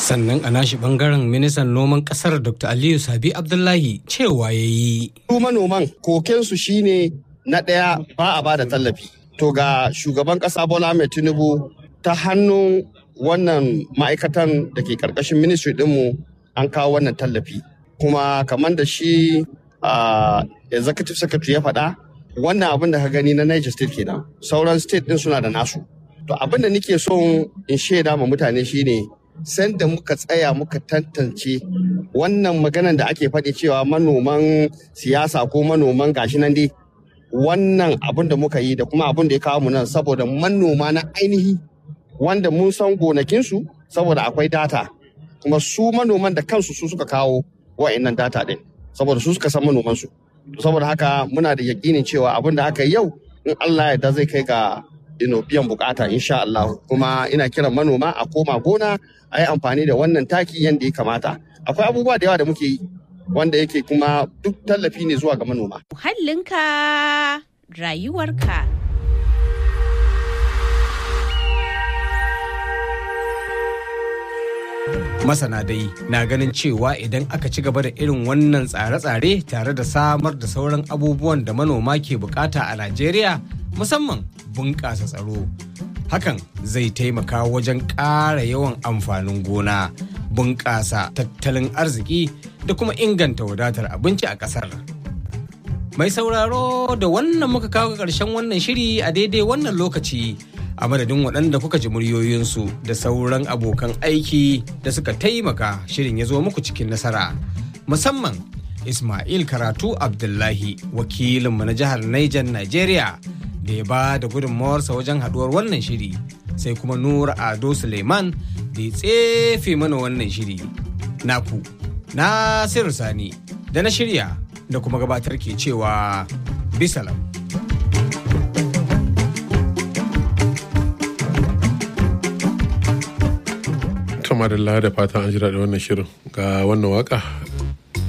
sannan a nashi bangaren ministan noman kasar dr aliyu sabi abdullahi cewa ya yi su manoman kokensu shine na ɗaya ba a ba da tallafi to ga shugaban ƙasa bola mai tinubu ta hannun wannan ma'aikatan da ke ƙarƙashin ministry ɗinmu an kawo wannan tallafi kuma kamar da shi executive secretary ya faɗa wannan abin da ka gani na niger state kenan sauran state ɗin suna da nasu to abin da nake son in shaida ma mutane shine sanda muka tsaya muka tantance wannan maganan da ake faɗi cewa manoman siyasa ko manoman gashi nan dai wannan abin da muka yi da kuma abin da ya kawo mu nan saboda manoma na ainihi wanda mun san gonakinsu saboda akwai data kuma su manoman da kansu su suka kawo wa'annan data ɗin saboda su suka san manomansu saboda haka muna da yakinin cewa abin da aka yi yau in Allah ya zai kai ga biyan bukata insha Allah kuma ina kiran manoma a koma gona a yi amfani da wannan taki yadda ya kamata akwai abubuwa da yawa da muke yi wanda yake kuma duk tallafi ne zuwa ga manoma muhallinka rayuwarka masana dai na ganin cewa idan aka ci gaba da irin wannan tsare-tsare tare da samar da sauran abubuwan da manoma ke bukata a najeriya musamman bunƙasa tsaro hakan zai taimaka wajen ƙara yawan amfanin gona bunƙasa tattalin arziki da kuma inganta wadatar abinci a ƙasar mai sauraro da wannan muka kawo ƙarshen wannan shiri a daidai wannan lokaci a madadin waɗanda kuka ji muryoyinsu da sauran abokan aiki da suka taimaka shirin ya zo muku cikin nasara musamman ismail karatu abdullahi wakilinmu na jihar niger nigeria da ya ba da gudunmawarsa wajen haduwar wannan shiri sai kuma nura ado suleiman da ya tsefe mana wannan shiri naku nasiru sani da na shirya da kuma gabatar ke cewa bisalam kama da da fatan an jira da wannan shirin ga wannan waka